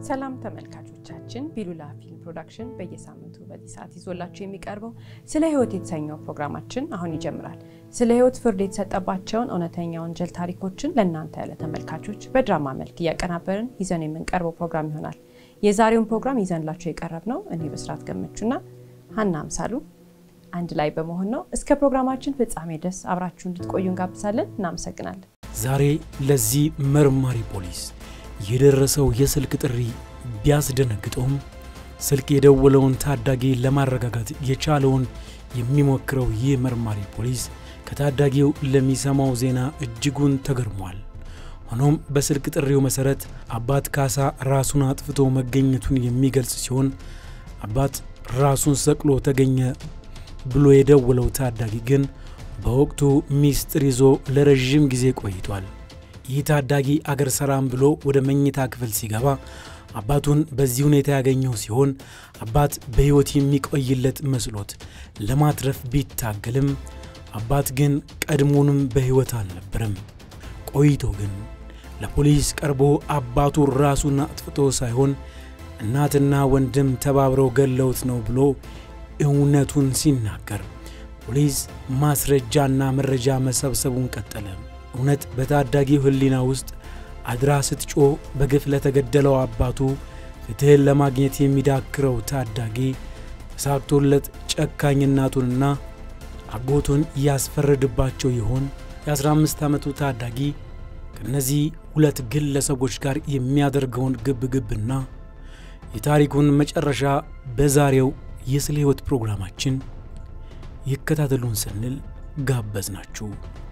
ሰላም ተመልካቾቻችን፣ ቢሉላ ፊልም ፕሮዳክሽን በየሳምንቱ በዚህ ሰዓት ይዞላችሁ የሚቀርበው ስለ ሕይወት የተሰኘው ፕሮግራማችን አሁን ይጀምራል። ስለ ሕይወት ፍርድ የተሰጠባቸውን እውነተኛ ወንጀል ታሪኮችን ለእናንተ ያለ ተመልካቾች በድራማ መልክ እያቀናበርን ይዘን የምንቀርበው ፕሮግራም ይሆናል። የዛሬውን ፕሮግራም ይዘንላችሁ የቀረብ ነው እኔ በስርዓት ገመቹና ሀና አምሳሉ አንድ ላይ በመሆን ነው። እስከ ፕሮግራማችን ፍጻሜ ድረስ አብራችሁ እንድትቆዩ እንጋብዛለን። እናመሰግናለን። ዛሬ ለዚህ መርማሪ ፖሊስ የደረሰው የስልክ ጥሪ ቢያስደነግጠውም ስልክ የደወለውን ታዳጊ ለማረጋጋት የቻለውን የሚሞክረው ይህ መርማሪ ፖሊስ ከታዳጊው ለሚሰማው ዜና እጅጉን ተገርሟል። ሆኖም በስልክ ጥሪው መሠረት አባት ካሳ ራሱን አጥፍቶ መገኘቱን የሚገልጽ ሲሆን አባት ራሱን ሰቅሎ ተገኘ ብሎ የደወለው ታዳጊ ግን በወቅቱ ሚስጥር ይዞ ለረዥም ጊዜ ቆይቷል። ይህ ታዳጊ አገር ሰላም ብሎ ወደ መኝታ ክፍል ሲገባ አባቱን በዚህ ሁኔታ ያገኘው ሲሆን አባት በሕይወት የሚቆይለት መስሎት ለማትረፍ ቢታገልም አባት ግን ቀድሞንም በሕይወት አልነበረም። ቆይቶ ግን ለፖሊስ ቀርቦ አባቱ ራሱን አጥፍቶ ሳይሆን እናትና ወንድም ተባብረው ገለውት ነው ብሎ እውነቱን ሲናገር ፖሊስ ማስረጃና መረጃ መሰብሰቡን ቀጠለ። እውነት በታዳጊው ሕሊና ውስጥ አድራ ስትጮህ በግፍ ለተገደለው አባቱ ፍትሕን ለማግኘት የሚዳክረው ታዳጊ ተሳክቶለት ጨካኝ እናቱንና አጎቱን ያስፈረድባቸው ይሆን? የ15 ዓመቱ ታዳጊ ከእነዚህ ሁለት ግለሰቦች ጋር የሚያደርገውን ግብግብና የታሪኩን መጨረሻ በዛሬው የስለ ሕይወት ፕሮግራማችን ይከታተሉን ስንል ጋበዝ ናችሁ።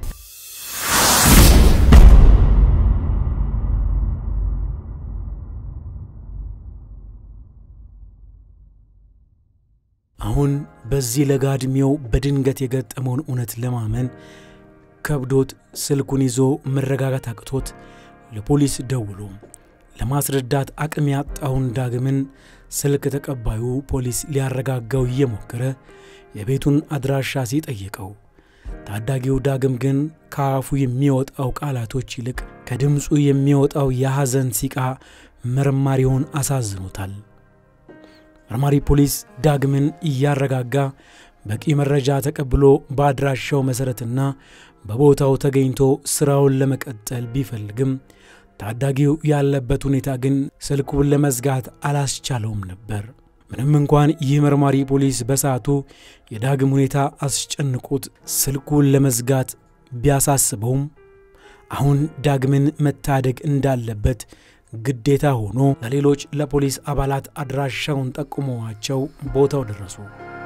አሁን በዚህ ለጋ ዕድሜው በድንገት የገጠመውን እውነት ለማመን ከብዶት ስልኩን ይዞ መረጋጋት አቅቶት ለፖሊስ ደውሎ ለማስረዳት አቅም ያጣውን ዳግምን ስልክ ተቀባዩ ፖሊስ ሊያረጋጋው እየሞከረ የቤቱን አድራሻ ሲጠይቀው ታዳጊው ዳግም ግን ከአፉ የሚወጣው ቃላቶች ይልቅ ከድምፁ የሚወጣው የሐዘን ሲቃ መርማሪውን አሳዝኖታል። መርማሪ ፖሊስ ዳግምን እያረጋጋ በቂ መረጃ ተቀብሎ በአድራሻው መሠረትና በቦታው ተገኝቶ ሥራውን ለመቀጠል ቢፈልግም ታዳጊው ያለበት ሁኔታ ግን ስልኩን ለመዝጋት አላስቻለውም ነበር። ምንም እንኳን ይህ መርማሪ ፖሊስ በሰዓቱ የዳግም ሁኔታ አስጨንቆት ስልኩን ለመዝጋት ቢያሳስበውም አሁን ዳግምን መታደግ እንዳለበት ግዴታ ሆኖ ለሌሎች ለፖሊስ አባላት አድራሻውን ጠቁመዋቸው ቦታው ደረሱ።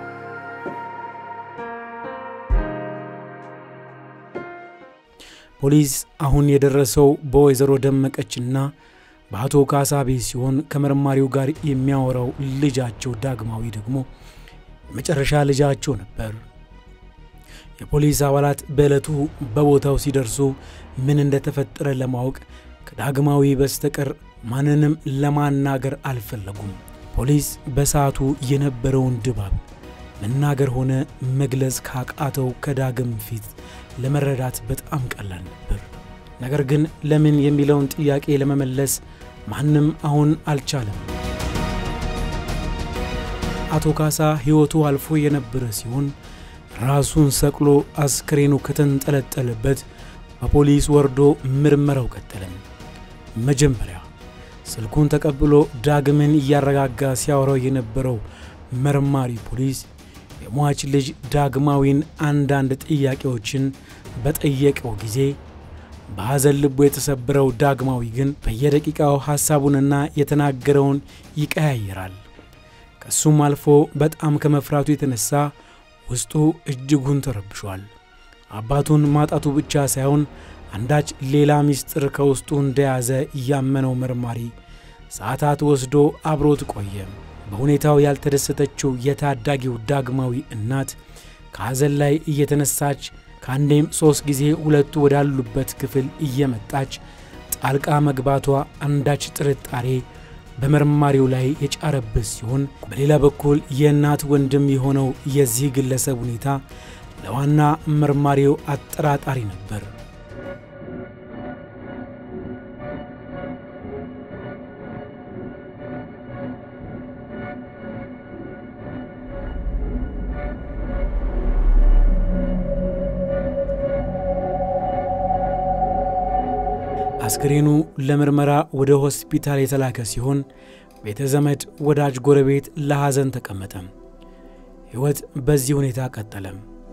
ፖሊስ አሁን የደረሰው በወይዘሮ ደመቀችና በአቶ ካሳ ቤት ሲሆን ከመርማሪው ጋር የሚያወራው ልጃቸው ዳግማዊ ደግሞ የመጨረሻ ልጃቸው ነበር። የፖሊስ አባላት በዕለቱ በቦታው ሲደርሱ ምን እንደተፈጠረ ለማወቅ ከዳግማዊ በስተቀር ማንንም ለማናገር አልፈለጉም። ፖሊስ በሰዓቱ የነበረውን ድባብ መናገር ሆነ መግለጽ ካቃተው ከዳግም ፊት ለመረዳት በጣም ቀላል ነበር። ነገር ግን ለምን የሚለውን ጥያቄ ለመመለስ ማንም አሁን አልቻለም። አቶ ካሳ ሕይወቱ አልፎ የነበረ ሲሆን ራሱን ሰቅሎ አስክሬኑ ከተንጠለጠለበት በፖሊስ ወርዶ ምርመራው ቀጠለም። መጀመሪያ ስልኩን ተቀብሎ ዳግምን እያረጋጋ ሲያወራው የነበረው መርማሪ ፖሊስ የሟች ልጅ ዳግማዊን አንዳንድ ጥያቄዎችን በጠየቀው ጊዜ በሐዘን ልቡ የተሰበረው ዳግማዊ ግን በየደቂቃው ሐሳቡንና የተናገረውን ይቀያየራል። ከሱም አልፎ በጣም ከመፍራቱ የተነሳ ውስጡ እጅጉን ተረብሿል። አባቱን ማጣቱ ብቻ ሳይሆን አንዳች ሌላ ምስጢር ከውስጡ እንደያዘ እያመነው መርማሪ ሰዓታት ወስዶ አብሮት ቆየ። በሁኔታው ያልተደሰተችው የታዳጊው ዳግማዊ እናት ከሐዘን ላይ እየተነሳች ከአንዴም ሦስት ጊዜ ሁለቱ ወዳሉበት ክፍል እየመጣች ጣልቃ መግባቷ አንዳች ጥርጣሬ በመርማሪው ላይ የጫረበት ሲሆን፣ በሌላ በኩል የእናት ወንድም የሆነው የዚህ ግለሰብ ሁኔታ ለዋና መርማሪው አጠራጣሪ ነበር። አስክሬኑ ለምርመራ ወደ ሆስፒታል የተላከ ሲሆን ቤተ ዘመድ፣ ወዳጅ፣ ጎረቤት ለሐዘን ተቀመጠ። ሕይወት በዚህ ሁኔታ ቀጠለም።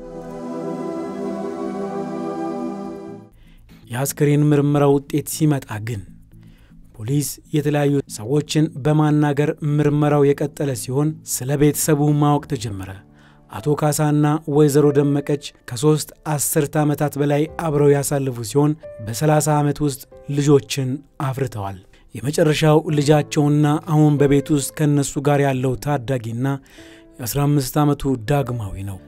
የአስክሬን ምርመራ ውጤት ሲመጣ ግን ፖሊስ የተለያዩ ሰዎችን በማናገር ምርመራው የቀጠለ ሲሆን ስለ ቤተሰቡ ማወቅ ተጀመረ። አቶ ካሳና ወይዘሮ ደመቀች ከሦስት አስርተ ዓመታት በላይ አብረው ያሳለፉ ሲሆን በ30 ዓመት ውስጥ ልጆችን አፍርተዋል። የመጨረሻው ልጃቸውና አሁን በቤት ውስጥ ከእነሱ ጋር ያለው ታዳጊና የ15 ዓመቱ ዳግማዊ ነው።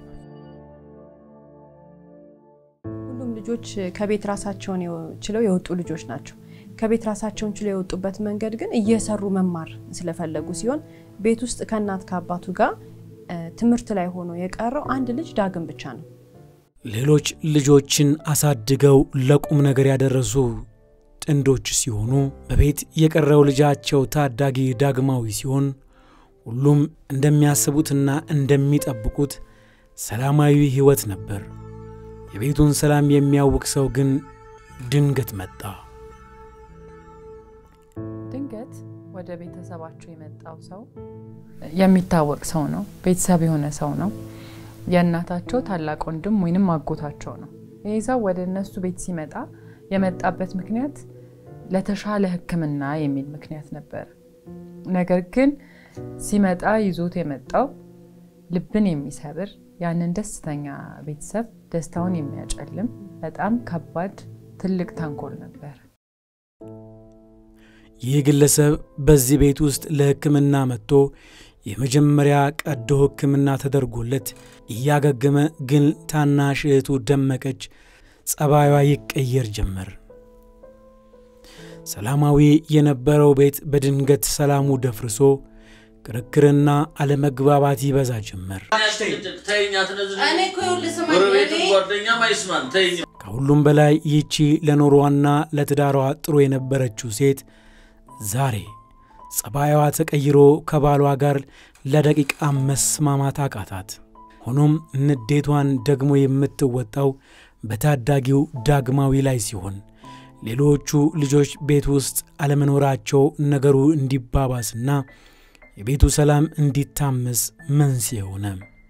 ሁሉም ልጆች ከቤት ራሳቸውን ችለው የወጡ ልጆች ናቸው። ከቤት ራሳቸውን ችለው የወጡበት መንገድ ግን እየሰሩ መማር ስለፈለጉ ሲሆን ቤት ውስጥ ከእናት ከአባቱ ጋር ትምህርት ላይ ሆኖ የቀረው አንድ ልጅ ዳግም ብቻ ነው። ሌሎች ልጆችን አሳድገው ለቁም ነገር ያደረሱ ጥንዶች ሲሆኑ በቤት የቀረው ልጃቸው ታዳጊ ዳግማዊ ሲሆን ሁሉም እንደሚያስቡትና እንደሚጠብቁት ሰላማዊ ሕይወት ነበር። የቤቱን ሰላም የሚያውቅ ሰው ግን ድንገት መጣ። ድንገት ወደ ቤተሰባቸው የመጣው ሰው የሚታወቅ ሰው ነው። ቤተሰብ የሆነ ሰው ነው። የእናታቸው ታላቅ ወንድም ወይንም አጎታቸው ነው። ይህ ሰው ወደ እነሱ ቤት ሲመጣ የመጣበት ምክንያት ለተሻለ ሕክምና የሚል ምክንያት ነበር። ነገር ግን ሲመጣ ይዞት የመጣው ልብን የሚሰብር ያንን ደስተኛ ቤተሰብ ደስታውን የሚያጨልም በጣም ከባድ ትልቅ ተንኮል ነበር። ይህ ግለሰብ በዚህ ቤት ውስጥ ለሕክምና መጥቶ የመጀመሪያ ቀዶ ሕክምና ተደርጎለት እያገገመ ግን ታናሽ እህቱ ደመቀች ጸባዩዋ ይቀየር ጀመር። ሰላማዊ የነበረው ቤት በድንገት ሰላሙ ደፍርሶ ክርክርና አለመግባባት ይበዛ ጀመር። ከሁሉም በላይ ይቺ ለኑሯና ለትዳሯ ጥሩ የነበረችው ሴት ዛሬ ጸባይዋ ተቀይሮ ከባሏ ጋር ለደቂቃ መስማማት አቃታት። ሆኖም ንዴቷን ደግሞ የምትወጣው በታዳጊው ዳግማዊ ላይ ሲሆን ሌሎቹ ልጆች ቤት ውስጥ አለመኖራቸው ነገሩ እንዲባባስና የቤቱ ሰላም እንዲታመስ መንስኤ ሆነ።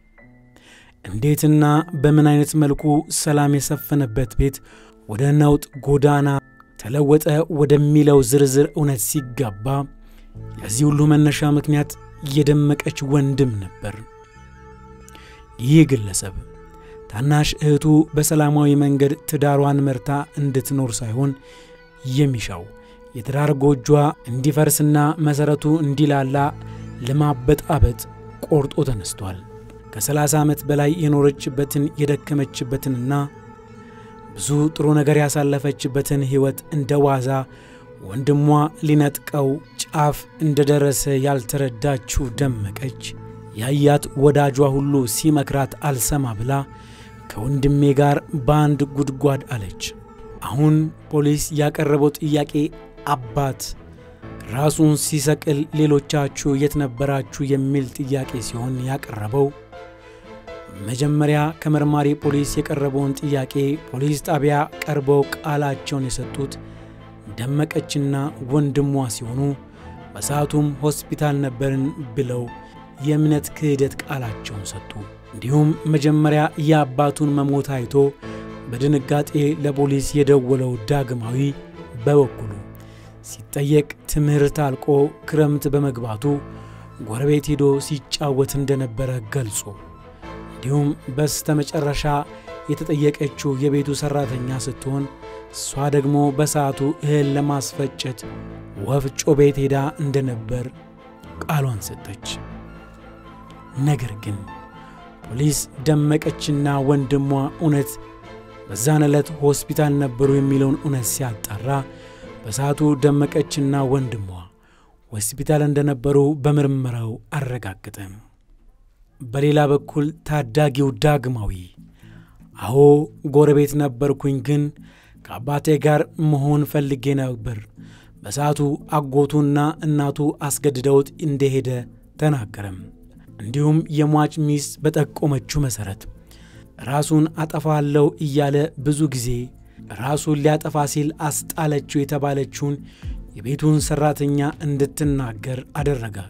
እንዴትና በምን አይነት መልኩ ሰላም የሰፈነበት ቤት ወደ ነውጥ ጎዳና ተለወጠ ወደሚለው ዝርዝር እውነት ሲጋባ የዚህ ሁሉ መነሻ ምክንያት የደመቀች ወንድም ነበር። ይህ ግለሰብ ታናሽ እህቱ በሰላማዊ መንገድ ትዳሯን መርታ እንድትኖር ሳይሆን የሚሻው የትዳር ጎጇ እንዲፈርስና መሠረቱ እንዲላላ ለማበጣበጥ ቆርጦ ተነስቷል። ከ30 ዓመት በላይ የኖረችበትን የደከመችበትንና ብዙ ጥሩ ነገር ያሳለፈችበትን ሕይወት እንደ ዋዛ ወንድሟ ሊነጥቀው ጫፍ እንደደረሰ ያልተረዳችው ደመቀች ያያት ወዳጇ ሁሉ ሲመክራት አልሰማ ብላ ከወንድሜ ጋር በአንድ ጉድጓድ አለች። አሁን ፖሊስ ያቀረበው ጥያቄ አባት ራሱን ሲሰቅል ሌሎቻችሁ የት ነበራችሁ የሚል ጥያቄ ሲሆን ያቀረበው መጀመሪያ ከመርማሪ ፖሊስ የቀረበውን ጥያቄ ፖሊስ ጣቢያ ቀርበው ቃላቸውን የሰጡት ደመቀችና ወንድሟ ሲሆኑ በሰዓቱም ሆስፒታል ነበርን ብለው የእምነት ክህደት ቃላቸውን ሰጡ። እንዲሁም መጀመሪያ የአባቱን መሞት አይቶ በድንጋጤ ለፖሊስ የደወለው ዳግማዊ በበኩሉ ሲጠየቅ ትምህርት አልቆ ክረምት በመግባቱ ጎረቤት ሄዶ ሲጫወት እንደነበረ ገልጾ እንዲሁም በስተ መጨረሻ የተጠየቀችው የቤቱ ሠራተኛ ስትሆን እሷ ደግሞ በሰዓቱ እህል ለማስፈጨት ወፍጮ ቤት ሄዳ እንደነበር ቃሏን ሰጠች። ነገር ግን ፖሊስ ደመቀችና ወንድሟ እውነት በዛን ዕለት ሆስፒታል ነበሩ የሚለውን እውነት ሲያጣራ በሰዓቱ ደመቀችና ወንድሟ ሆስፒታል እንደነበሩ በምርመራው አረጋገጠ። በሌላ በኩል ታዳጊው ዳግማዊ አዎ ጎረቤት ነበርኩኝ፣ ግን ከአባቴ ጋር መሆን ፈልጌ ነበር። በሰዓቱ አጎቱና እናቱ አስገድደውት እንደሄደ ተናገረም። እንዲሁም የሟች ሚስት በጠቆመችው መሠረት ራሱን አጠፋለሁ እያለ ብዙ ጊዜ ራሱን ሊያጠፋ ሲል አስጣለችው የተባለችውን የቤቱን ሠራተኛ እንድትናገር አደረገ።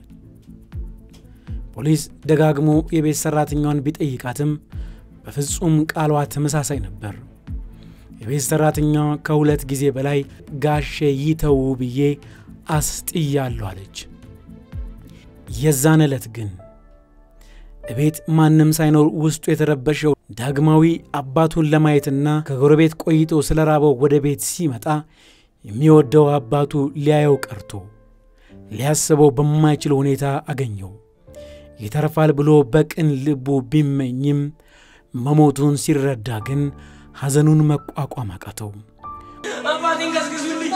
ፖሊስ ደጋግሞ የቤት ሠራተኛዋን ቢጠይቃትም በፍጹም ቃሏ ተመሳሳይ ነበር። የቤት ሠራተኛዋ ከሁለት ጊዜ በላይ ጋሼ ይተዉ ብዬ አስጥያለሁ አለች። የዛን ዕለት ግን እቤት ማንም ሳይኖር ውስጡ የተረበሸው ዳግማዊ አባቱን ለማየትና ከጎረቤት ቆይቶ ስለ ራበው ወደ ቤት ሲመጣ የሚወደው አባቱ ሊያየው ቀርቶ ሊያስበው በማይችል ሁኔታ አገኘው። ይተርፋል ብሎ በቅን ልቡ ቢመኝም መሞቱን ሲረዳ ግን ሐዘኑን መቋቋም አቃተው። አባቴን ቀስቅሱልኝ!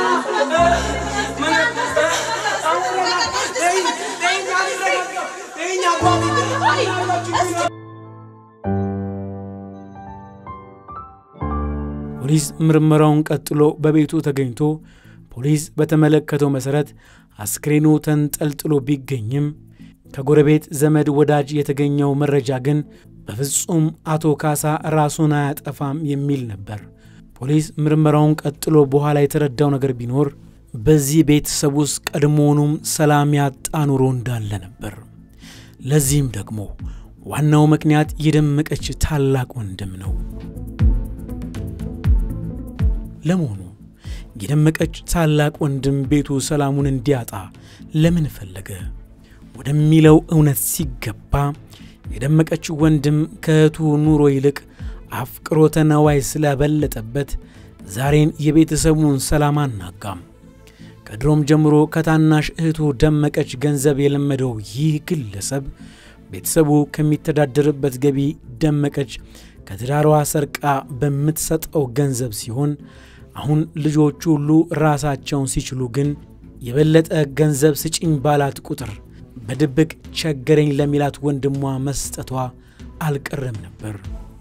ፖሊስ ምርመራውን ቀጥሎ በቤቱ ተገኝቶ ፖሊስ በተመለከተው መሠረት አስክሬኑ ተንጠልጥሎ ቢገኝም ከጎረቤት ዘመድ ወዳጅ የተገኘው መረጃ ግን በፍጹም አቶ ካሳ ራሱን አያጠፋም የሚል ነበር። ፖሊስ ምርመራውን ቀጥሎ በኋላ የተረዳው ነገር ቢኖር በዚህ ቤተሰብ ውስጥ ቀድሞውኑም ሰላም ያጣ ኑሮ እንዳለ ነበር። ለዚህም ደግሞ ዋናው ምክንያት የደመቀች ታላቅ ወንድም ነው። ለመሆኑ የደመቀች ታላቅ ወንድም ቤቱ ሰላሙን እንዲያጣ ለምን ፈለገ ወደሚለው እውነት ሲገባ የደመቀች ወንድም ከእህቱ ኑሮ ይልቅ አፍቅሮተ ነዋይ ስለበለጠበት ዛሬን የቤተሰቡን ሰላም አናጋም። ከድሮም ጀምሮ ከታናሽ እህቱ ደመቀች ገንዘብ የለመደው ይህ ግለሰብ ቤተሰቡ ከሚተዳደርበት ገቢ ደመቀች ከትዳሯ ሰርቃ በምትሰጠው ገንዘብ ሲሆን አሁን ልጆቹ ሁሉ ራሳቸውን ሲችሉ ግን የበለጠ ገንዘብ ስጭኝ ባላት ቁጥር በድብቅ ቸገረኝ ለሚላት ወንድሟ መስጠቷ አልቀረም ነበር።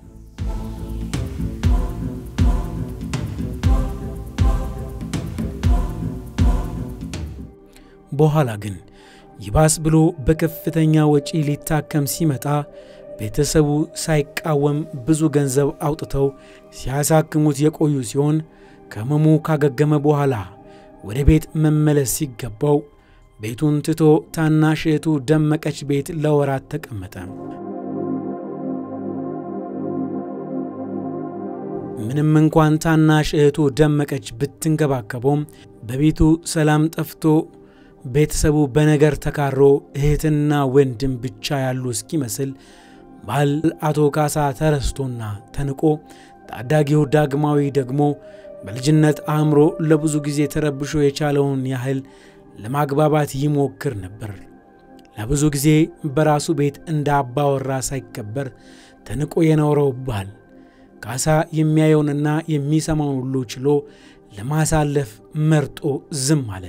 በኋላ ግን ይባስ ብሎ በከፍተኛ ወጪ ሊታከም ሲመጣ ቤተሰቡ ሳይቃወም ብዙ ገንዘብ አውጥተው ሲያሳክሙት የቆዩ ሲሆን ከሕመሙ ካገገመ በኋላ ወደ ቤት መመለስ ሲገባው ቤቱን ትቶ ታናሽ እህቱ ደመቀች ቤት ለወራት ተቀመጠ። ምንም እንኳን ታናሽ እህቱ ደመቀች ብትንከባከበውም በቤቱ ሰላም ጠፍቶ ቤተሰቡ በነገር ተካሮ እህትና ወንድም ብቻ ያሉ እስኪመስል ባል አቶ ካሳ ተረስቶና ተንቆ ታዳጊው ዳግማዊ ደግሞ በልጅነት አእምሮ ለብዙ ጊዜ ተረብሾ የቻለውን ያህል ለማግባባት ይሞክር ነበር። ለብዙ ጊዜ በራሱ ቤት እንደ አባወራ ሳይከበር ተንቆ የኖረው ባል ካሳ የሚያየውንና የሚሰማውን ሁሉ ችሎ ለማሳለፍ መርጦ ዝም አለ።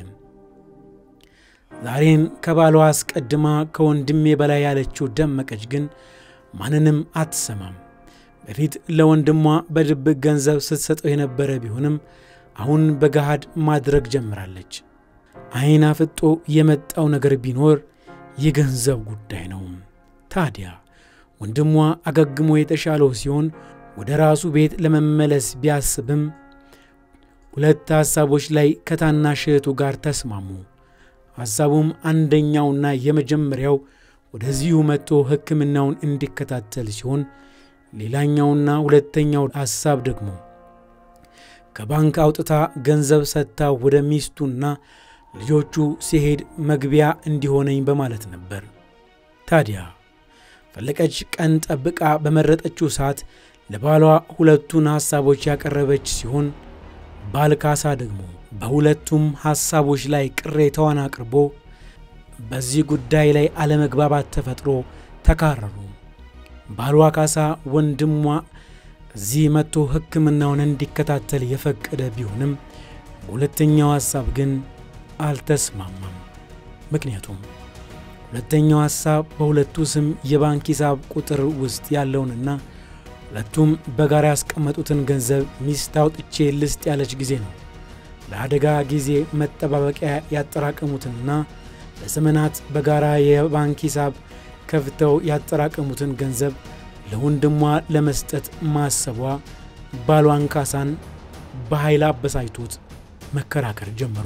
ዛሬን ከባሏ አስቀድማ ከወንድሜ በላይ ያለችው ደመቀች ግን ማንንም አትሰማም። በፊት ለወንድሟ በድብቅ ገንዘብ ስትሰጠው የነበረ ቢሆንም አሁን በገሃድ ማድረግ ጀምራለች። ዓይን አፍጦ የመጣው ነገር ቢኖር የገንዘብ ጉዳይ ነው። ታዲያ ወንድሟ አገግሞ የተሻለው ሲሆን ወደ ራሱ ቤት ለመመለስ ቢያስብም ሁለት ሐሳቦች ላይ ከታናሽ እህቱ ጋር ተስማሙ። ሐሳቡም አንደኛውና የመጀመሪያው ወደዚሁ መጥቶ ሕክምናውን እንዲከታተል ሲሆን ሌላኛውና ሁለተኛው ሐሳብ ደግሞ ከባንክ አውጥታ ገንዘብ ሰጥታ ወደ ሚስቱና ልጆቹ ሲሄድ መግቢያ እንዲሆነኝ በማለት ነበር። ታዲያ ፈለቀች ቀን ጠብቃ በመረጠችው ሰዓት ለባሏ ሁለቱን ሐሳቦች ያቀረበች ሲሆን ባል ካሳ ደግሞ በሁለቱም ሐሳቦች ላይ ቅሬታዋን አቅርቦ በዚህ ጉዳይ ላይ አለመግባባት ተፈጥሮ ተካረሩ። ባሏ ካሳ ወንድሟ እዚህ መጥቶ ሕክምናውን እንዲከታተል የፈቀደ ቢሆንም በሁለተኛው ሐሳብ ግን አልተስማማም። ምክንያቱም ሁለተኛው ሐሳብ በሁለቱ ስም የባንክ ሂሳብ ቁጥር ውስጥ ያለውንና ሁለቱም በጋራ ያስቀመጡትን ገንዘብ ሚስት አውጥቼ ልስጥ ያለች ጊዜ ነው። ለአደጋ ጊዜ መጠባበቂያ ያጠራቀሙትንና ለዘመናት በጋራ የባንክ ሂሳብ ከፍተው ያጠራቀሙትን ገንዘብ ለወንድሟ ለመስጠት ማሰቧ ባሏን ካሳን በኃይል አበሳጭቶት መከራከር ጀመሩ።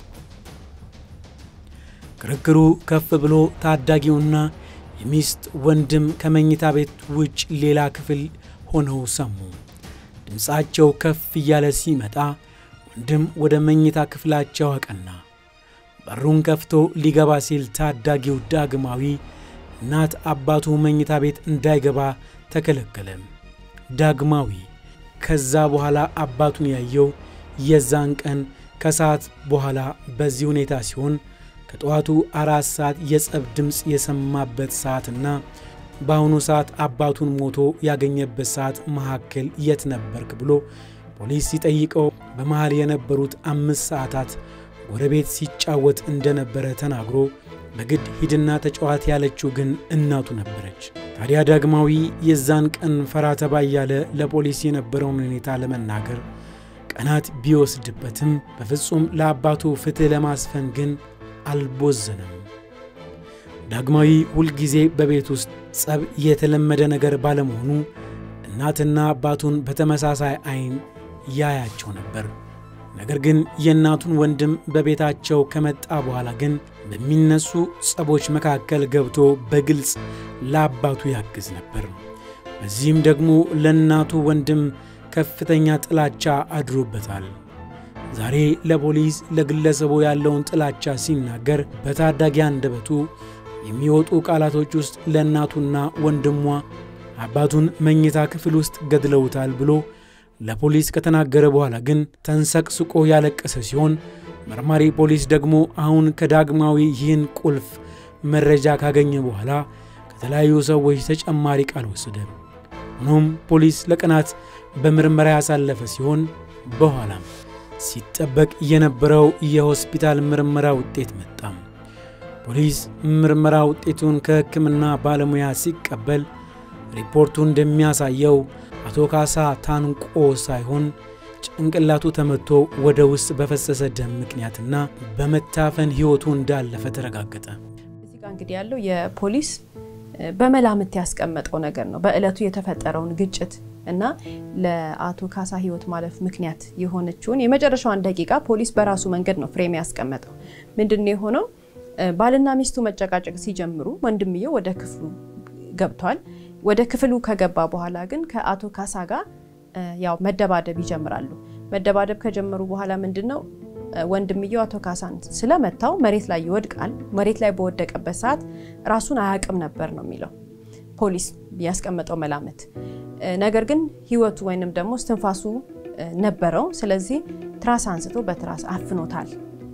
ክርክሩ ከፍ ብሎ ታዳጊውና የሚስት ወንድም ከመኝታ ቤት ውጭ ሌላ ክፍል ሆነው ሰሙ። ድምፃቸው ከፍ እያለ ሲመጣ ወንድም ወደ መኝታ ክፍላቸው አቀና። በሩን ከፍቶ ሊገባ ሲል ታዳጊው ዳግማዊ እናት አባቱ መኝታ ቤት እንዳይገባ ተከለከለ። ዳግማዊ ከዛ በኋላ አባቱን ያየው የዛን ቀን ከሰዓት በኋላ በዚህ ሁኔታ ሲሆን ከጠዋቱ አራት ሰዓት የጸብ ድምፅ የሰማበት ሰዓትና በአሁኑ ሰዓት አባቱን ሞቶ ያገኘበት ሰዓት መካከል የት ነበርክ ብሎ ፖሊስ ሲጠይቀው በመሃል የነበሩት አምስት ሰዓታት ጎረቤት ሲጫወት እንደነበረ ተናግሮ በግድ ሂድና ተጫዋት ያለችው ግን እናቱ ነበረች። ታዲያ ዳግማዊ የዛን ቀን ፈራ ተባ እያለ ለፖሊስ የነበረውን ሁኔታ ለመናገር ቀናት ቢወስድበትም በፍጹም ለአባቱ ፍትሕ ለማስፈን ግን አልቦዘነም። ዳግማዊ ሁልጊዜ በቤት ውስጥ ጸብ የተለመደ ነገር ባለመሆኑ እናትና አባቱን በተመሳሳይ ዓይን ያያቸው ነበር። ነገር ግን የእናቱን ወንድም በቤታቸው ከመጣ በኋላ ግን በሚነሱ ጸቦች መካከል ገብቶ በግልጽ ለአባቱ ያግዝ ነበር። በዚህም ደግሞ ለእናቱ ወንድም ከፍተኛ ጥላቻ አድሮበታል። ዛሬ ለፖሊስ ለግለሰቡ ያለውን ጥላቻ ሲናገር በታዳጊ አንደበቱ የሚወጡ ቃላቶች ውስጥ ለእናቱና ወንድሟ አባቱን መኝታ ክፍል ውስጥ ገድለውታል ብሎ ለፖሊስ ከተናገረ በኋላ ግን ተንሰቅስቆ ያለቀሰ ሲሆን መርማሪ ፖሊስ ደግሞ አሁን ከዳግማዊ ይህን ቁልፍ መረጃ ካገኘ በኋላ ከተለያዩ ሰዎች ተጨማሪ ቃል ወሰደ። ሆኖም ፖሊስ ለቀናት በምርመራ ያሳለፈ ሲሆን በኋላም ሲጠበቅ የነበረው የሆስፒታል ምርመራ ውጤት መጣም። ፖሊስ ምርመራ ውጤቱን ከሕክምና ባለሙያ ሲቀበል ሪፖርቱ እንደሚያሳየው አቶ ካሳ ታንቆ ሳይሆን ጭንቅላቱ ተመቶ ወደ ውስጥ በፈሰሰ ደም ምክንያትና በመታፈን ሕይወቱ እንዳለፈ ተረጋገጠ። እዚህ ጋር እንግዲህ ያለው የፖሊስ በመላምት ያስቀመጠው ነገር ነው። በእለቱ የተፈጠረውን ግጭት እና ለአቶ ካሳ ሕይወት ማለፍ ምክንያት የሆነችውን የመጨረሻዋን ደቂቃ ፖሊስ በራሱ መንገድ ነው ፍሬም ያስቀመጠው። ምንድን ነው የሆነው? ባልና ሚስቱ መጨቃጨቅ ሲጀምሩ ወንድምየው ወደ ክፍሉ ገብቷል። ወደ ክፍሉ ከገባ በኋላ ግን ከአቶ ካሳ ጋር ያው መደባደብ ይጀምራሉ። መደባደብ ከጀመሩ በኋላ ምንድን ነው ወንድምየው አቶ ካሳን ስለመታው መሬት ላይ ይወድቃል። መሬት ላይ በወደቀበት ሰዓት ራሱን አያውቅም ነበር ነው የሚለው ፖሊስ ያስቀመጠው መላምት። ነገር ግን ህይወቱ ወይንም ደግሞ እስትንፋሱ ነበረው። ስለዚህ ትራስ አንስቶ በትራስ አፍኖታል።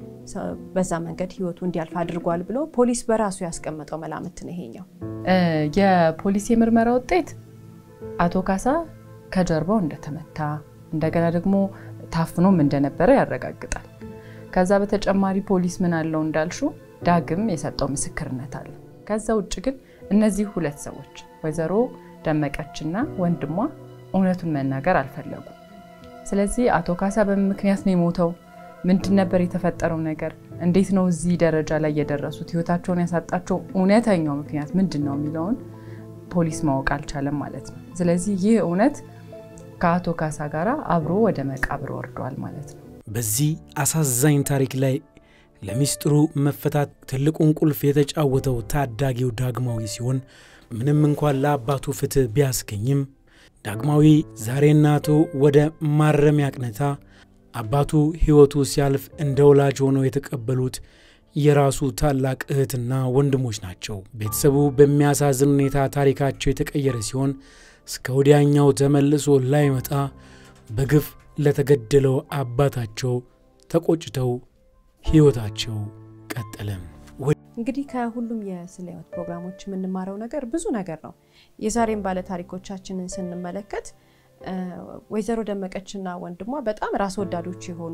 በዛ መንገድ ህይወቱ እንዲያልፍ አድርጓል ብሎ ፖሊስ በራሱ ያስቀመጠው መላምት ነው ይሄኛው። የፖሊስ የምርመራ ውጤት አቶ ካሳ ከጀርባው እንደተመታ እንደገና ደግሞ ታፍኖም እንደነበረ ያረጋግጣል። ከዛ በተጨማሪ ፖሊስ ምን አለው እንዳልሹ ዳግም የሰጠው ምስክርነት አለ። ከዛ ውጭ ግን እነዚህ ሁለት ሰዎች ወይዘሮ ደመቀችና ወንድሟ እውነቱን መናገር አልፈለጉም። ስለዚህ አቶ ካሳ በምን ምክንያት ነው የሞተው? ምንድን ነበር የተፈጠረው ነገር? እንዴት ነው እዚህ ደረጃ ላይ የደረሱት? ህይወታቸውን ያሳጣቸው እውነተኛው ምክንያት ምንድን ነው የሚለውን ፖሊስ ማወቅ አልቻለም ማለት ነው። ስለዚህ ይህ እውነት ከአቶ ካሳ ጋር አብሮ ወደ መቃብር ወርዷል ማለት ነው። በዚህ አሳዛኝ ታሪክ ላይ ለሚስጥሩ መፈታት ትልቁን ቁልፍ የተጫወተው ታዳጊው ዳግማዊ ሲሆን ምንም እንኳን ለአባቱ ፍትህ ቢያስገኝም ዳግማዊ ዛሬ እናቱ ወደ ማረሚያ አቅንታ አባቱ ሕይወቱ ሲያልፍ እንደ ወላጅ ሆነው የተቀበሉት የራሱ ታላቅ እህትና ወንድሞች ናቸው። ቤተሰቡ በሚያሳዝን ሁኔታ ታሪካቸው የተቀየረ ሲሆን እስከ ወዲያኛው ተመልሶ ላይመጣ በግፍ ለተገደለው አባታቸው ተቆጭተው ሕይወታቸው ቀጠለም። እንግዲህ ከሁሉም የስለ ሕይወት ፕሮግራሞች የምንማረው ነገር ብዙ ነገር ነው። የዛሬም ባለ ታሪኮቻችንን ስንመለከት ወይዘሮ ደመቀችና ወንድሟ በጣም ራስ ወዳዶች የሆኑ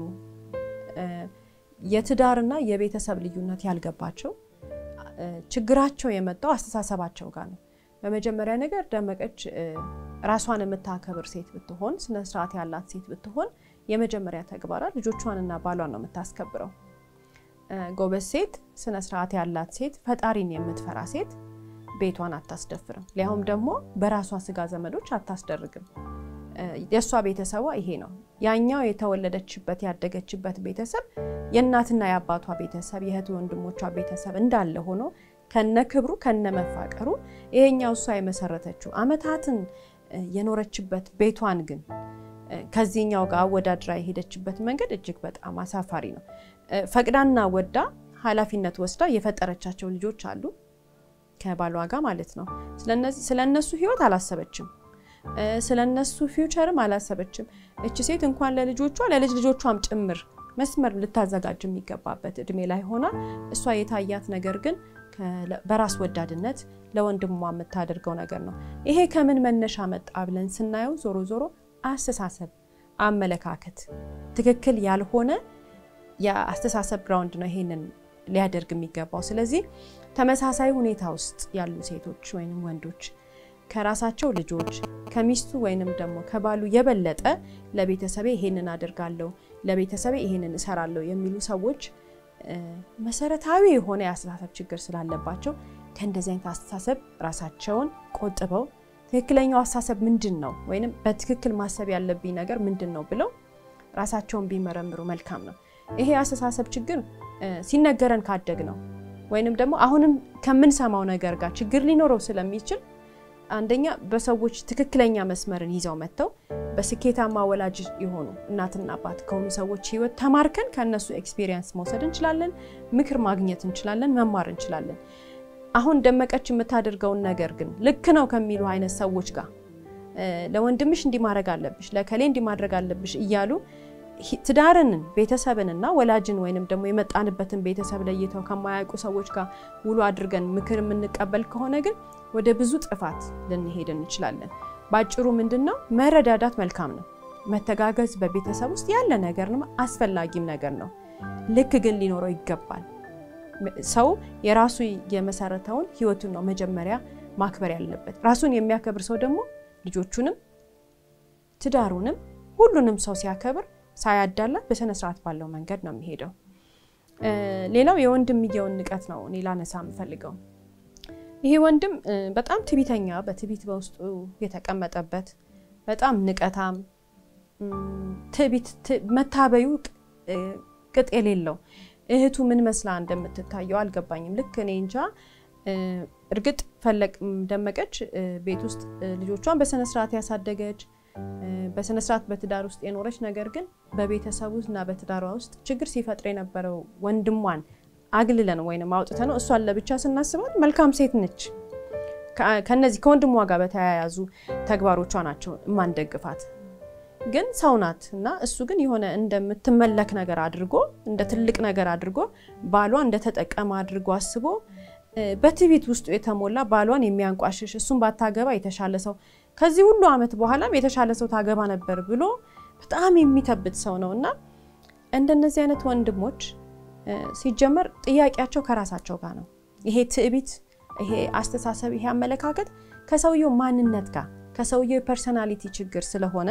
የትዳርና የቤተሰብ ልዩነት ያልገባቸው ችግራቸው የመጣው አስተሳሰባቸው ጋር ነው። በመጀመሪያ ነገር ደመቀች ራሷን የምታከብር ሴት ብትሆን፣ ስነስርዓት ያላት ሴት ብትሆን የመጀመሪያ ተግባራ ልጆቿንና ባሏን ነው የምታስከብረው። ጎበዝ ሴት፣ ስነስርዓት ያላት ሴት፣ ፈጣሪን የምትፈራ ሴት ቤቷን አታስደፍርም። ሊያውም ደግሞ በራሷ ስጋ ዘመዶች አታስደርግም። የእሷ ቤተሰቧ ይሄ ነው። ያኛው የተወለደችበት ያደገችበት ቤተሰብ የእናትና የአባቷ ቤተሰብ የእህት ወንድሞቿ ቤተሰብ እንዳለ ሆኖ ከነ ክብሩ ከነ መፋቀሩ ይሄኛው እሷ የመሰረተችው አመታትን የኖረችበት ቤቷን ግን ከዚህኛው ጋር አወዳድራ የሄደችበት መንገድ እጅግ በጣም አሳፋሪ ነው። ፈቅዳና ወዳ ኃላፊነት ወስዳ የፈጠረቻቸው ልጆች አሉ ከባሏ ጋር ማለት ነው። ስለ እነሱ ህይወት አላሰበችም። ስለ እነሱ ፊውቸርም አላሰበችም። እች ሴት እንኳን ለልጆቿ ለልጅ ልጆቿም ጭምር መስመር ልታዘጋጅ የሚገባበት እድሜ ላይ ሆና እሷ የታያት ነገር ግን በራስ ወዳድነት ለወንድሟ የምታደርገው ነገር ነው። ይሄ ከምን መነሻ መጣ ብለን ስናየው ዞሮ ዞሮ አስተሳሰብ፣ አመለካከት ትክክል ያልሆነ የአስተሳሰብ ግራውንድ ነው ይሄንን ሊያደርግ የሚገባው። ስለዚህ ተመሳሳይ ሁኔታ ውስጥ ያሉ ሴቶች ወይም ወንዶች ከራሳቸው ልጆች ከሚስቱ ወይንም ደግሞ ከባሉ የበለጠ ለቤተሰቤ ይሄንን አደርጋለሁ፣ ለቤተሰቤ ይሄንን እሰራለሁ የሚሉ ሰዎች መሰረታዊ የሆነ የአስተሳሰብ ችግር ስላለባቸው ከእንደዚህ አይነት አስተሳሰብ ራሳቸውን ቆጥበው ትክክለኛው አስተሳሰብ ምንድን ነው ወይም በትክክል ማሰብ ያለብኝ ነገር ምንድን ነው ብለው ራሳቸውን ቢመረምሩ መልካም ነው። ይሄ የአስተሳሰብ ችግር ሲነገረን ካደግ ነው ወይንም ደግሞ አሁንም ከምንሰማው ነገር ጋር ችግር ሊኖረው ስለሚችል አንደኛ በሰዎች ትክክለኛ መስመርን ይዘው መጥተው በስኬታማ ወላጅ የሆኑ እናትና አባት ከሆኑ ሰዎች ህይወት ተማርከን ከእነሱ ኤክስፒሪየንስ መውሰድ እንችላለን፣ ምክር ማግኘት እንችላለን፣ መማር እንችላለን። አሁን ደመቀች የምታደርገውን ነገር ግን ልክ ነው ከሚሉ አይነት ሰዎች ጋር ለወንድምሽ እንዲህ ማድረግ አለብሽ፣ ለከሌ እንዲህ ማድረግ አለብሽ እያሉ ትዳርንን ቤተሰብንና ወላጅን ወይንም ደግሞ የመጣንበትን ቤተሰብ ለይተው ከማያውቁ ሰዎች ጋር ውሎ አድርገን ምክር የምንቀበል ከሆነ ግን ወደ ብዙ ጥፋት ልንሄድ እንችላለን። በአጭሩ ምንድን ነው መረዳዳት መልካም ነው። መተጋገዝ በቤተሰብ ውስጥ ያለ ነገር ነው፣ አስፈላጊም ነገር ነው። ልክ ግን ሊኖረው ይገባል። ሰው የራሱ የመሰረተውን ህይወቱን ነው መጀመሪያ ማክበር ያለበት። ራሱን የሚያከብር ሰው ደግሞ ልጆቹንም ትዳሩንም ሁሉንም ሰው ሲያከብር ሳያዳላ በስነ ስርዓት ባለው መንገድ ነው የሚሄደው። ሌላው የወንድምየውን ንቀት ነው እኔ ላነሳ የምፈልገው። ይሄ ወንድም በጣም ትቢተኛ፣ በትቢት በውስጡ የተቀመጠበት በጣም ንቀታም፣ ትቢት መታበዩ ቅጥ የሌለው እህቱ ምን መስላ እንደምትታየው አልገባኝም። ልክ እኔ እንጃ። እርግጥ ፈለቅ ደመቀች ቤት ውስጥ ልጆቿን በስነስርዓት ያሳደገች በስነስርዓት በትዳር ውስጥ የኖረች ነገር ግን በቤተሰቡ እና በትዳሯ ውስጥ ችግር ሲፈጥር የነበረው ወንድሟን አግልለን ወይም አውጥተን እሷን ለብቻ ስናስባት መልካም ሴት ነች። ከነዚህ ከወንድሟ ጋር በተያያዙ ተግባሮቿ ናቸው የማንደግፋት። ግን ሰው ናት እና እሱ ግን የሆነ እንደምትመለክ ነገር አድርጎ እንደ ትልቅ ነገር አድርጎ ባሏ እንደተጠቀመ አድርጎ አስቦ በትዕቢት ውስጡ የተሞላ ባሏን የሚያንቋሽሽ እሱን ባታገባ የተሻለ ሰው ከዚህ ሁሉ ዓመት በኋላም የተሻለ ሰው ታገባ ነበር ብሎ በጣም የሚተብት ሰው ነው እና እንደነዚህ አይነት ወንድሞች ሲጀመር ጥያቄያቸው ከራሳቸው ጋር ነው። ይሄ ትዕቢት፣ ይሄ አስተሳሰብ፣ ይሄ አመለካከት ከሰውየው ማንነት ጋር ከሰውየው የፐርሰናሊቲ ችግር ስለሆነ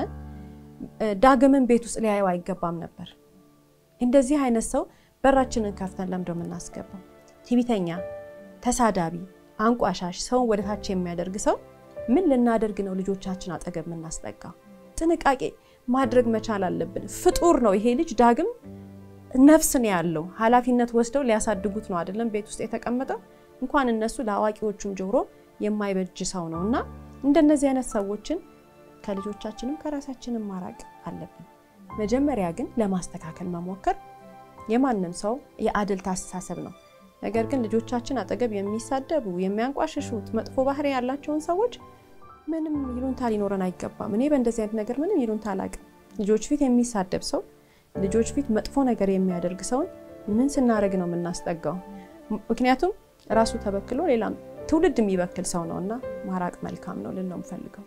ዳግምን ቤት ውስጥ ሊያየው አይገባም ነበር። እንደዚህ አይነት ሰው በራችንን ከፍተን ለምዶ የምናስገባው ትዕቢተኛ፣ ተሳዳቢ፣ አንቋሻሽ፣ ሰውን ወደታች የሚያደርግ ሰው ምን ልናደርግ ነው ልጆቻችን አጠገብ የምናስጠጋው? ጥንቃቄ ማድረግ መቻል አለብን። ፍጡር ነው ይሄ ልጅ ዳግም ነፍስ ነው ያለው። ኃላፊነት ወስደው ሊያሳድጉት ነው አይደለም ቤት ውስጥ የተቀመጠው። እንኳን እነሱ ለአዋቂዎቹም ጆሮ የማይበጅ ሰው ነው እና እንደነዚህ አይነት ሰዎችን ከልጆቻችንም ከራሳችንም ማራቅ አለብን። መጀመሪያ ግን ለማስተካከል መሞከር የማንም ሰው የአድልት አስተሳሰብ ነው። ነገር ግን ልጆቻችን አጠገብ የሚሳደቡ የሚያንቋሽሹት መጥፎ ባህሪ ያላቸውን ሰዎች ምንም ይሉንታ ሊኖረን አይገባም። እኔ በእንደዚህ አይነት ነገር ምንም ይሉንታ አላውቅም። ልጆች ፊት የሚሳደብ ሰው፣ ልጆች ፊት መጥፎ ነገር የሚያደርግ ሰውን ምን ስናደርግ ነው የምናስጠጋው? ምክንያቱም ራሱ ተበክሎ ሌላም ትውልድ የሚበክል ሰው ነው እና ማራቅ መልካም ነው ልል ነው የምፈልገው።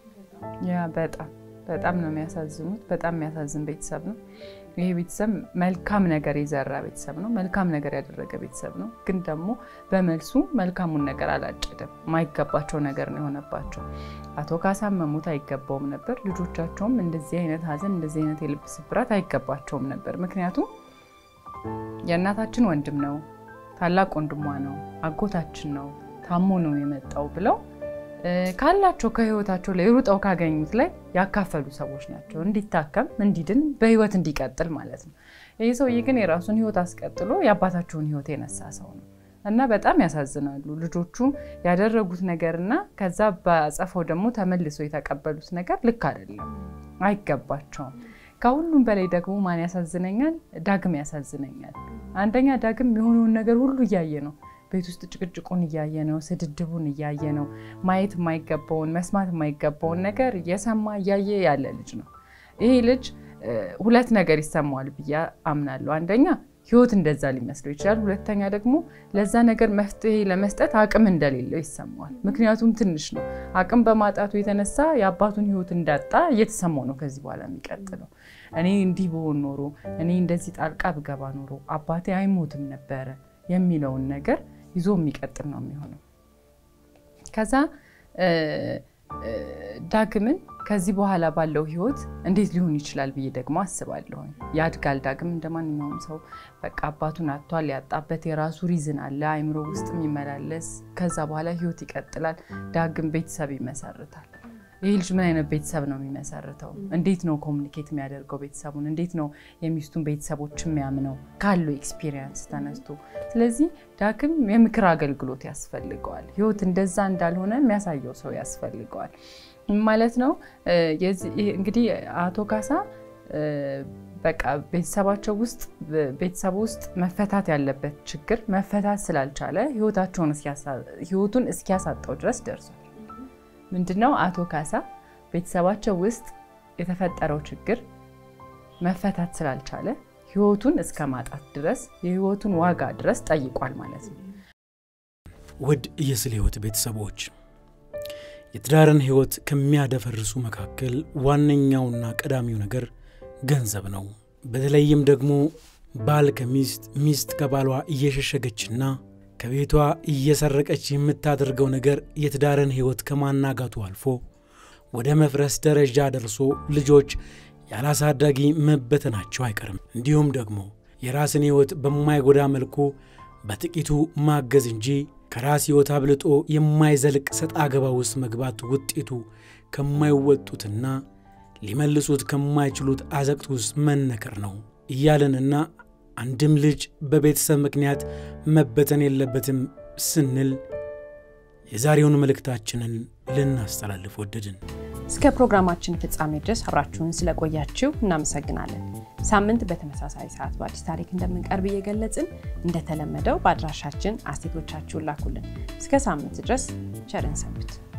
ያ በጣም በጣም ነው የሚያሳዝኑት። በጣም የሚያሳዝን ቤተሰብ ነው ይሄ ቤተሰብ። መልካም ነገር የዘራ ቤተሰብ ነው። መልካም ነገር ያደረገ ቤተሰብ ነው። ግን ደግሞ በመልሱ መልካሙን ነገር አላጨደም። የማይገባቸው ነገር ነው የሆነባቸው። አቶ ካሳም መሞት አይገባውም ነበር። ልጆቻቸውም እንደዚህ አይነት ሐዘን እንደዚህ አይነት የልብ ስብራት አይገባቸውም ነበር። ምክንያቱም የእናታችን ወንድም ነው፣ ታላቅ ወንድሟ ነው፣ አጎታችን ነው፣ ታሞ ነው የመጣው ብለው ካላቸው ከህይወታቸው ላይ ሩጠው ካገኙት ላይ ያካፈሉ ሰዎች ናቸው። እንዲታከም፣ እንዲድን፣ በህይወት እንዲቀጥል ማለት ነው። ይህ ሰውዬ ግን የራሱን ህይወት አስቀጥሎ የአባታቸውን ህይወት የነሳ ሰው ነው እና በጣም ያሳዝናሉ። ልጆቹ ያደረጉት ነገር እና ከዛ በአጸፋው ደግሞ ተመልሰው የተቀበሉት ነገር ልክ አይደለም፣ አይገባቸውም። ከሁሉም በላይ ደግሞ ማን ያሳዝነኛል? ዳግም ያሳዝነኛል። አንደኛ ዳግም የሆነውን ነገር ሁሉ እያየ ነው ቤት ውስጥ ጭቅጭቁን እያየ ነው። ስድድቡን እያየ ነው። ማየት የማይገባውን መስማት የማይገባውን ነገር እየሰማ እያየ ያለ ልጅ ነው። ይሄ ልጅ ሁለት ነገር ይሰማዋል ብዬ አምናለሁ። አንደኛ ህይወት እንደዛ ሊመስለው ይችላል። ሁለተኛ ደግሞ ለዛ ነገር መፍትሄ ለመስጠት አቅም እንደሌለው ይሰማዋል። ምክንያቱም ትንሽ ነው። አቅም በማጣቱ የተነሳ የአባቱን ህይወት እንዳጣ እየተሰማው ነው ከዚህ በኋላ የሚቀጥለው። እኔ እንዲህ ብሆን ኖሮ፣ እኔ እንደዚህ ጣልቃ ብገባ ኖሮ አባቴ አይሞትም ነበረ የሚለውን ነገር ይዞ የሚቀጥል ነው የሚሆነው። ከዛ ዳግምን ከዚህ በኋላ ባለው ህይወት እንዴት ሊሆን ይችላል ብዬ ደግሞ አስባለሁ። ያድጋል። ዳግም እንደ ማንኛውም ሰው በቃ አባቱን አጥቷል። ያጣበት የራሱ ሪዝን አለ፣ አይምሮ ውስጥ የሚመላለስ ከዛ በኋላ ህይወት ይቀጥላል። ዳግም ቤተሰብ ይመሰርታል። ይህ ልጅ ምን አይነት ቤተሰብ ነው የሚመሰርተው? እንዴት ነው ኮሚኒኬት የሚያደርገው ቤተሰቡን? እንዴት ነው የሚስቱን ቤተሰቦች የሚያምነው ካለው ኤክስፒሪየንስ ተነስቶ? ስለዚህ ዳግም የምክር አገልግሎት ያስፈልገዋል። ህይወት እንደዛ እንዳልሆነ የሚያሳየው ሰው ያስፈልገዋል ማለት ነው። እንግዲህ አቶ ካሳ በቃ ቤተሰባቸው ውስጥ ቤተሰቡ ውስጥ መፈታት ያለበት ችግር መፈታት ስላልቻለ ህይወቱን እስኪያሳጣው ድረስ ደርሷል። ምንድነው አቶ ካሳ ቤተሰባቸው ውስጥ የተፈጠረው ችግር መፈታት ስላልቻለ ህይወቱን እስከ ማጣት ድረስ የህይወቱን ዋጋ ድረስ ጠይቋል ማለት ነው። ውድ የስለ ህይወት ቤተሰቦች የትዳርን ህይወት ከሚያደፈርሱ መካከል ዋነኛውና ቀዳሚው ነገር ገንዘብ ነው። በተለይም ደግሞ ባል ከሚስት ሚስት ከባሏ እየሸሸገችና ከቤቷ እየሰረቀች የምታደርገው ነገር የትዳርን ህይወት ከማናጋቱ አልፎ ወደ መፍረስ ደረጃ ደርሶ ልጆች ያላሳዳጊ መበተናቸው አይቀርም። እንዲሁም ደግሞ የራስን ህይወት በማይጎዳ መልኩ በጥቂቱ ማገዝ እንጂ ከራስ ህይወት አብልጦ የማይዘልቅ ሰጣ ገባ ውስጥ መግባት ውጤቱ ከማይወጡትና ሊመልሱት ከማይችሉት አዘቅት ውስጥ መነከር ነው እያለንና አንድም ልጅ በቤተሰብ ምክንያት መበተን የለበትም ስንል የዛሬውን መልእክታችንን ልናስተላልፍ ወደድን። እስከ ፕሮግራማችን ፍጻሜ ድረስ አብራችሁን ስለቆያችሁ እናመሰግናለን። ሳምንት በተመሳሳይ ሰዓት በአዲስ ታሪክ እንደምንቀርብ እየገለጽን እንደተለመደው በአድራሻችን አስቴቶቻችሁን ላኩልን። እስከ ሳምንት ድረስ ቸርን ሰንብት።